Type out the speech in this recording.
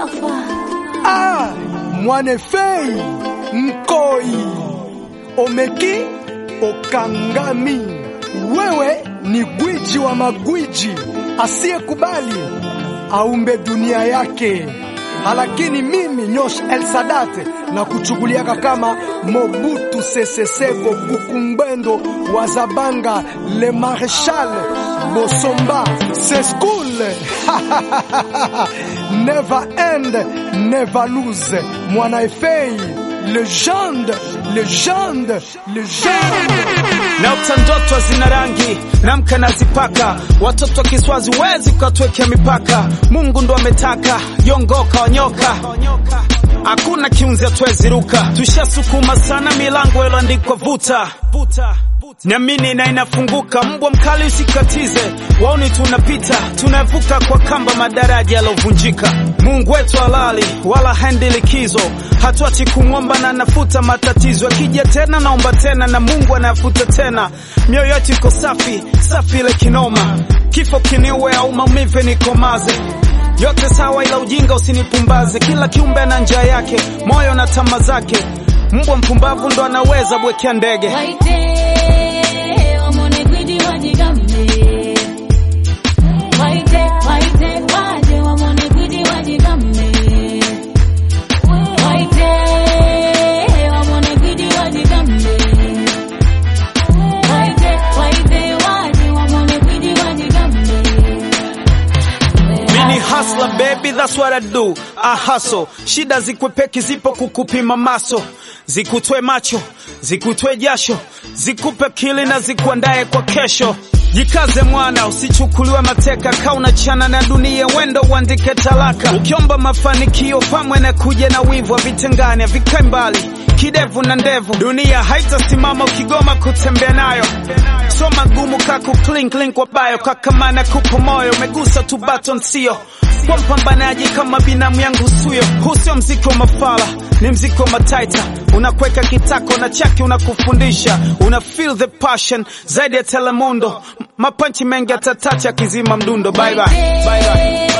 Mustafa. Ah, Mwanefei Nkoi Omeki Okangami, wewe ni gwiji wa magwiji asiyekubali aumbe dunia yake, lakini mimi Nyosh El Sadat na kuchukuliaka kama Mobutu Sese Seko Kukumbendo wa Zabanga Le Marechal Bosomba Seskul Never end, never lose. Mwana Efei, legende, legende, legende. Naota ndoto zina rangi namka nazipaka, watoto wa Kiswazi wezi ukatwekea mipaka. Mungu ndo ametaka yongoka wanyoka, hakuna kiunzi atwezi ruka. Tushasukuma sana milango iloandikwa vuta Niamini na inafunguka, mbwa mkali usikatize, waoni tunapita, tunavuka kwa kamba madaraja yalovunjika. Mungu wetu halali wala haendi likizo, hatuachi kumwomba na anafuta matatizo. Akija tena naomba tena, na Mungu anafuta tena. Mioyo yetu iko safi safi, ile kinoma, kifo kiniue au maumivu nikomaze yote sawa, ila ujinga usinipumbaze. Kila kiumbe ana njia yake, moyo na tama zake. Mbwa mpumbavu ndo anaweza bwekea ndege. Waite, wamone gwiji wajigambe. Waite, waite, waje wamone gwiji wajigambe. Waite, wamone gwiji wajigambe. Waite, waite, waje wamone gwiji wajigambe. Mini hustler baby, that's what I do. I hustle. Shida zikwepeki zipo kukupima maso, zikutwe macho, zikutwe jasho, zikupe kili na zikuandae kwa kesho. Jikaze mwana, usichukuliwe mateka, kauna chana na dunia, wendo uandike talaka. Ukiomba mafanikio pamwe na kuja na wivu, havitengani havikae mbali, kidevu na ndevu. Dunia haitasimama ukigoma kutembea nayo, so magumu kaku clink link kwa bayo, kakamana kupo moyo, umegusa tu button sio kwa mpambanaji kama binamu yangu suyo. Huu sio mziki wa mafala, ni mziki wa mataita. Unakweka kitako na chaki unakufundisha, una feel the passion zaidi ya Telemundo. M- Mapanchi mengi atatacha akizima mdundo. Bye bye. Bye bye.